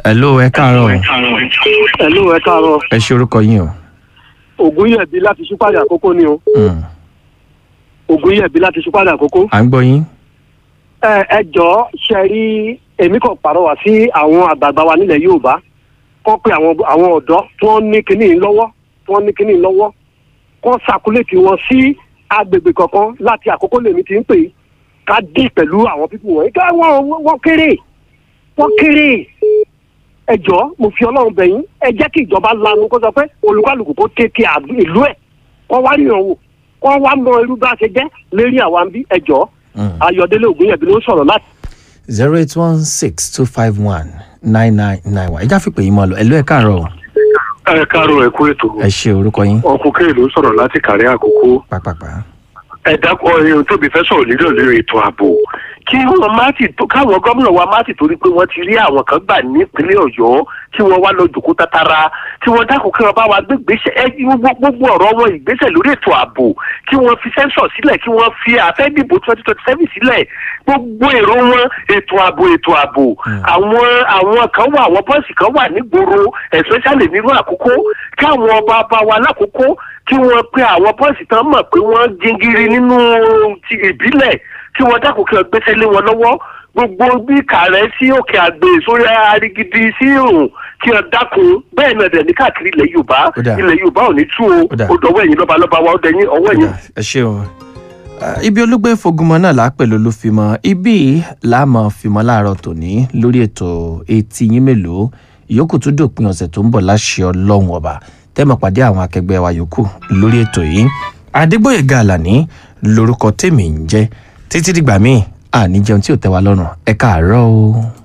hello ẹ káàárọ̀ Hello, ẹ káàárọ̀. ẹ ṣe orúkọ yín o. Ògúnyẹ̀bí láti Ṣúpàdé àkókò ni o. Mm, Ògúnyẹ̀bí láti Ṣúpàdé àkókò. à ń gbọ́ yín. Ẹ ẹ jọ̀ọ́ ṣe rí èmi kàn pàrọwà sí àwọn àgbààgbà wa nílẹ̀ Yorùbá. Kọ́ pé àwọn àwọn ọ̀dọ́ tí wọ́n ní kinní yìí lọ́wọ́ tí wọ́n ní kinní yìí lọ́wọ́. Kọ́ sàkúlẹ̀tì wọn sí agbègbè kankan láti àkókò lèmi ti ń pè é. Ká dì pẹ̀lú àwọn pípù wọ̀nyí. Ká wọ́n wọ́n kéré. Wọ́n kéré. Ẹ jọ̀ọ́ mo fi Ọlọ́run bẹ̀ yín. Ẹ jẹ́ kí ìjọba lanu kó sọ pé olúkálùkù kó tètè ìlú ẹ̀. Kọ́ wá ríran wò. Kọ́ wá mọ irú bá a ṣe jẹ́ lérí àwa ń bí. Ẹ jọ̀ọ́ Mm. ayọ̀délé ògúnyẹ̀bí ló ń sọ̀rọ̀ láti. zero eight one six two five one nine nine nine one ẹ já fipè yín mọ́ lọ hello ẹ káàárọ̀ o. ẹ káàárọ̀ ẹ kú ètò ẹ ṣe orúkọ yín ọkùnkẹ́ ló sọ̀rọ̀ láti kàrí àkókò pàpàpà. ẹ dákọ̀ ẹ̀yìn tóbi fẹ́ sọ̀rọ̀ nílò lórí ètò ààbò kí wọ́n má ti tó káwọn gómìnà wa má ti torí pé wọ́n ti rí àwọn kan gbà nípínlẹ̀ ọ̀yọ́ tí wọ́n wá lọ jòkó tatara tí wọ́n dákun kí wọ́n bá wa gbé gbèsè ẹ gbogbo ọ̀rọ̀ wọn ìgbésẹ̀ lórí ètò ààbò kí wọ́n fi sẹ́ńsọ̀ sílẹ̀ kí wọ́n fi àfẹ́dìbò twenty twenty seven sílẹ̀ gbogbo èrò wọn ètò ààbò ètò ààbò àwọn àwọn kan wà àwọn bọ́ọ̀sì kan wà nígboro especially nínú àkókò káwọn ọba ọba wa lákòókò kí wọ́n pe àwọn bọ́ọ̀sì tán mọ̀ pé wọ́n jingiri nínú ti ìbílẹ̀ kí wọ́n dákun kí wọ́n gbéṣẹ́ lé wọn lọ́wọ́ gbogbo bí kàrẹ́ sí òkè àgbè sórí arigidi sí òun kí wọ́n dákun bẹ́ẹ̀ náà dẹ̀ ní káàkiri ilẹ̀ yorùbá Ó dà. ilẹ̀ yorùbá ò ní tú o Ó dà. ó dọwọ́ ẹ̀yìn lọ́balọ́ba wa ó dẹ̀yìn ọwọ́ ẹ̀yìn ẹ ṣe o. Ah, ibi olúgbé fogunmọ náà là á pẹ̀lú olúfimọ ibi láàmú fimọ láàárọ̀ tòní lórí ètò etí yín mélòó ìyókù tún dòpin ọ̀sẹ̀ tó ń bọ̀ láṣẹ ọlọ́run ọba tẹ́mọ̀ pàdé àwọn akẹgbẹ́ wa yòókù lórí ètò yìí adégbòyèga àlàní lórúkọ tèmi ń jẹ́ títí dìgbà míì àní jẹun tí ò tẹ́ wa lọ́rùn ẹ káàárọ̀ o.